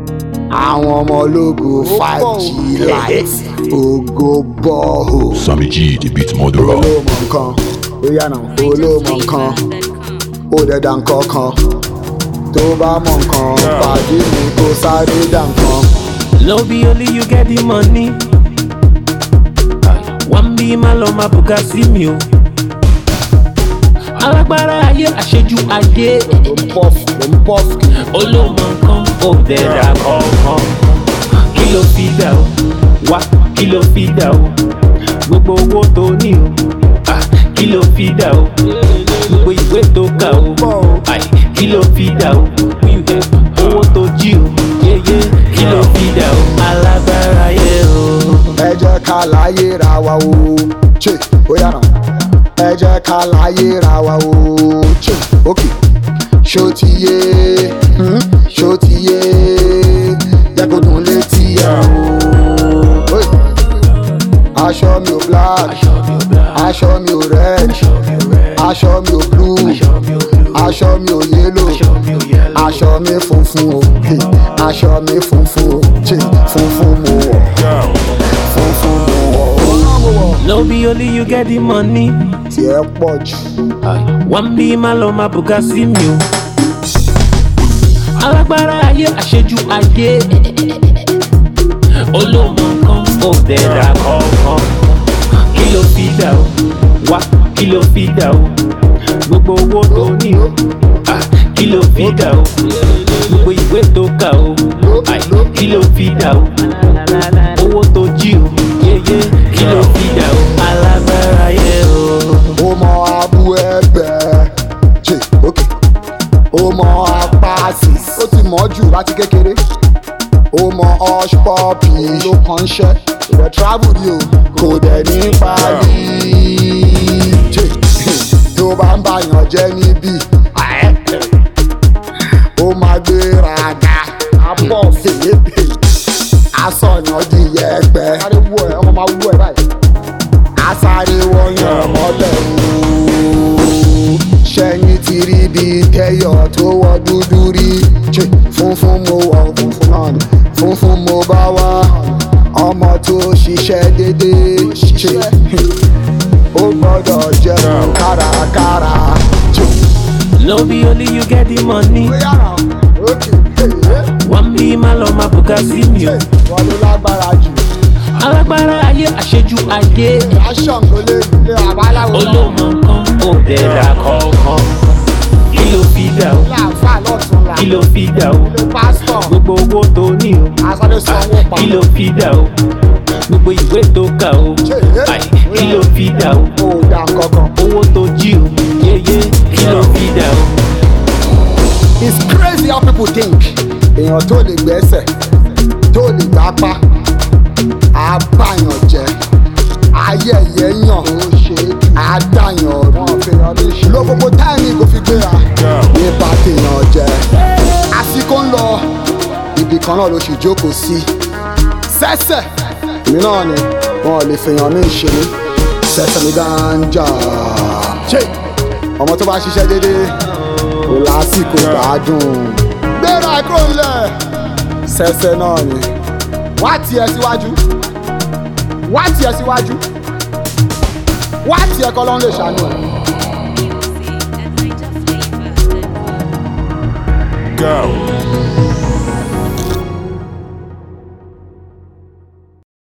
àwọn ọmọ ológo five g light ògo bọ́ọ̀hù. Sammy G, the beat murderer. olóòmọ nǹkan ó yànnà olóòmọ nǹkan ó dẹ̀dà nǹkan kan tó bá mọ nǹkan pàdé mi kó sáré dà nǹkan. No be only you get the money. One be má lọ máa bùkà sí mi o. Alágbára ayé àṣejù ayé. ló ń pọ́f ló ń pọ́f kì í. Olómọ nǹkan ò dẹ̀ra kọ̀ọ̀kan. Kí ló fi dà o? Wá kí ló fi dà o? Gbogbo owó tó ní o. Ah, Kí ló fi dà o? Gbogbo ìwé tó kà o. Ai, Kí ló fi dà o? Owó tó jí o. Yéyé kí ló fi dà o? Alágbára ayé o. ẹ jẹ́ ká láyé ra wa o ṣe ó yàrá ẹ jẹ́ ká láyé ra wa o ṣe òkè ṣó ti yé hmm, ṣó ti yé jẹ́ kó dùn létí ẹ o Oi. aṣọ mi ò black aṣọ mi ò red aṣọ mi ò blue aṣọ mi ò yellow aṣọ mi funfun o hey, aṣọ mi funfun o ṣe funfun mo wọ̀ funfun mo wọ̀ o. No be only you get the money. tí ẹ pọ̀ jù. One be má lọ máa bùkà sí mi o. Alágbára ayé àṣejù ayé. Olómọ nǹkan ò dẹ̀ra kọ̀ọ̀kan. Kí ló fi dà o? Wá kí ló fi dà o? Gbogbo owó tó ní o. Ah, Kí ló fi dà o? Gbogbo ìwé tó kà o. Ai, Kí ló fi dà o? Owó tó jí o. Yéyé kí ló fi dà o? Alágbára ayé o. ó mọ abú ẹbẹ jẹ òkè ó mọ apá sis ó ti mọ̀ jù láti kékeré ó mọ hush puppy ló kàn ń ṣẹ́ ìwẹ̀ travel rí o kò dẹ̀ ní parí jẹ tó bá ń bàyàn jẹ́ níbí ó máa gbéra ga abọ́ fèlébè asọ̀yàn di yẹ̀pẹ̀ ariwo ẹ̀ ọmọ máa wú ẹ̀ báyìí asáré wọ̀nyàn mọ́lẹ̀ ooo ṣẹ́yìn ti rí bí tẹ́yọ̀ tó wọ dúdú rí ṣe funfun mo wọ̀ funfun náà ni funfun mo bá wá ọmọ tó ṣiṣẹ́ déédéé ṣe ó gbọ́dọ̀ jẹun kárakára jù. No be only you get the money. yàrá òkè One be má lọ máa bùkà sí mi o. wọ́n ló lágbára jù Alágbára ayé àṣejù ayé. fashion kò lè lè àbáláwo náà Olómọ nǹkan ò dẹ̀ra kọ̀ọ̀kan. Kí ló fi dà o? láǹfà lọ́tún la Kí ló fi dà o? pásítọ̀ Gbogbo owó tó ní o. asáré sanwó pa Kí ló fi dà o? Gbogbo ìwé tó kà o. Ai, Kí ló fi dà o? ó dà kankan. Owó tó jí o. Yéyé kí ló fi dà o? it's crazy how people think èèyàn tó lè gbẹ́sẹ̀ tó lè gbápá àbáyàn jẹ́ ayẹyẹ yàn àdáyàn ọ̀rọ̀ ló gbogbo táìmì kò fi gbéra nípa tèèyàn jẹ́ àsìkò ń lọ ibì kan náà ló sì jókòó sí sẹ́sẹ̀ èmi náà ni wọn ò lè fèèyàn ní ìṣeré sẹ́sẹ̀ mi gánjà ṣe ọmọ tó bá ṣiṣẹ́ déédéé kò lásìkò gbádùn. gbéra kúrò ńlẹ̀ sẹ́sẹ́ náà ni wá tiẹ̀ síwájú wá tiẹ̀ síwájú wá tiẹ̀ kọ́ ló ń lè ṣàánú ẹ̀. Go.